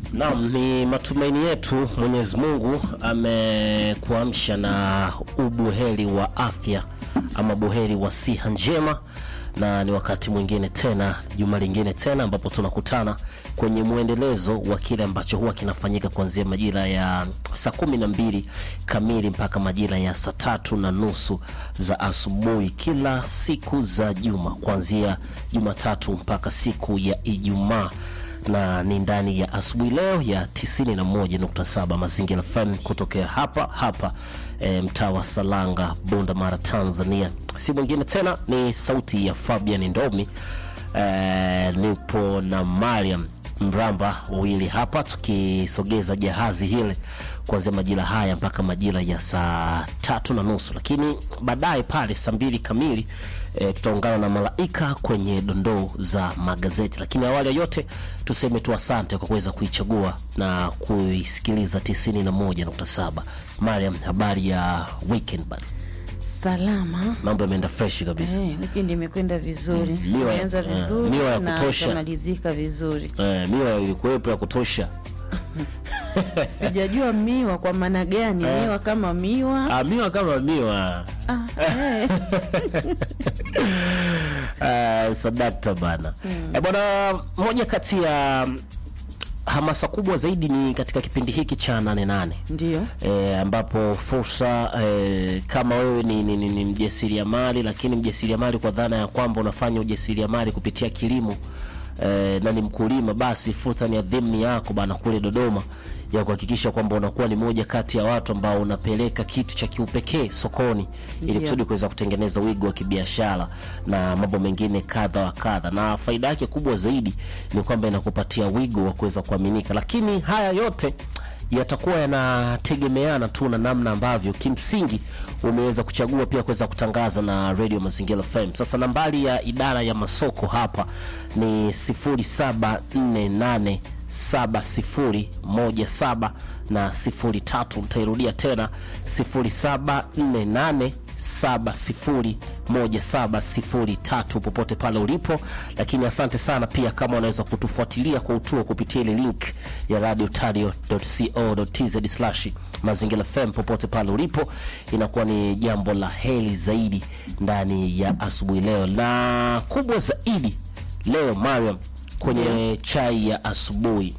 Naam, ni matumaini yetu Mwenyezi Mungu amekuamsha na ubuheri wa afya ama buheri wa siha njema, na ni wakati mwingine tena, juma lingine tena, ambapo tunakutana kwenye mwendelezo wa kile ambacho huwa kinafanyika kuanzia majira ya saa kumi na mbili kamili mpaka majira ya saa tatu na nusu za asubuhi kila siku za juma, kuanzia Jumatatu mpaka siku ya Ijumaa na ni ndani ya asubuhi leo ya 91.7 Mazingira FM kutokea hapa hapa e, mtaa wa Salanga, Bunda Mara, Tanzania. Si mwingine tena ni sauti ya Fabian Ndomi. E, nipo na Mariam Mramba wawili hapa tukisogeza jahazi hili kuanzia majira haya mpaka majira ya saa tatu na nusu, lakini baadaye pale saa mbili kamili e, tutaungana na Malaika kwenye dondoo za magazeti. Lakini awali ya yote tuseme tu asante kwa kuweza kuichagua na kuisikiliza 91.7. Mariam, habari ya weekend bana? Salama. Mambo yameenda fresh kabisa. Eh, wikendi imekwenda vizuri. Miwa- Imeanza eh, vizuri miwa ya na kutosha. itamalizika vizuri. Eh, miwa ilikuwepo ya kutosha. Sijajua miwa kwa maana gani, Eh. miwa kama miwa. Ah, miwa kama miwa Ah, eh. Uh, sadakta bana eh, bwana, moja kati ya mm, hamasa kubwa zaidi ni katika kipindi hiki cha nane nane Ndio. e, ambapo fursa e, kama wewe ni, ni, ni, ni mjasiriamali lakini mjasiriamali kwa dhana ya kwamba unafanya ujasiriamali kupitia kilimo e, na ni mkulima, basi fursa ni adhimu yako bana kule Dodoma ya kuhakikisha kwamba unakuwa ni moja kati ya watu ambao unapeleka kitu cha kiupekee sokoni ili Ndio. kusudi kuweza kutengeneza wigo wa kibiashara na mambo mengine kadha wa kadha, na faida yake kubwa zaidi ni kwamba inakupatia wigo wa kuweza kuaminika, lakini haya yote yatakuwa yanategemeana tu na namna ambavyo kimsingi umeweza kuchagua pia kuweza kutangaza na Radio Mazingira FM. Sasa nambari ya idara ya masoko hapa ni 0748 7017 na 03. Nitairudia tena 0748 701703 popote pale ulipo, lakini asante sana pia kama unaweza kutufuatilia kwa utuo kupitia ile link ya radiotario.co.tz slash mazingira FM popote pale ulipo, inakuwa ni jambo la heri zaidi ndani ya asubuhi leo, na kubwa zaidi leo Mariam, kwenye chai ya asubuhi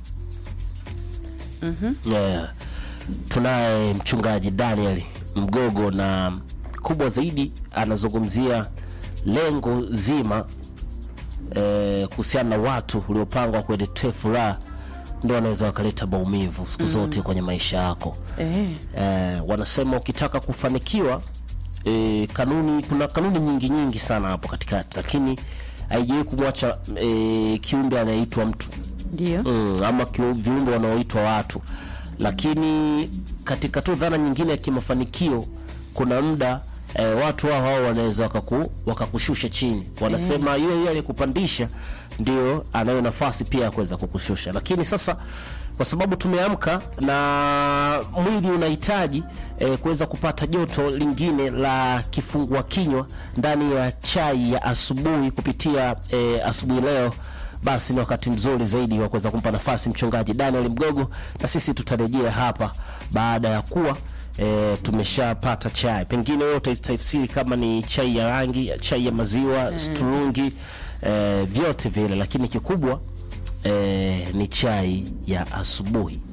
yeah. Tunaye mchungaji Daniel Mgogo na kubwa zaidi anazungumzia lengo zima eh, kuhusiana na watu uliopangwa kueletea furaha ndio wanaweza wakaleta maumivu siku zote kwenye maisha yako. Eh. Eh, wanasema ukitaka kufanikiwa eh, kanuni, kuna kanuni nyingi nyingi sana hapo katikati, lakini haijawahi kumwacha eh, kiumbe anayeitwa mtu Ndio. mm, ama kiu- viumbe wanaoitwa watu, lakini katika tu dhana nyingine ya kimafanikio kuna muda eh, watu hao hao wanaweza wakaku, wakakushusha chini. Wanasema yule yule aliyekupandisha ndio anayo nafasi pia ya kuweza kukushusha, lakini sasa kwa sababu tumeamka na mwili unahitaji eh, kuweza kupata joto lingine la kifungua kinywa ndani ya chai ya asubuhi kupitia eh, asubuhi leo basi ni wakati mzuri zaidi wa kuweza kumpa nafasi mchungaji Daniel Mgogo, na sisi tutarejea hapa baada ya kuwa e, tumeshapata chai. Pengine wewe utaitafsiri kama ni chai ya rangi, chai ya maziwa, sturungi, e, vyote vile, lakini kikubwa e, ni chai ya asubuhi.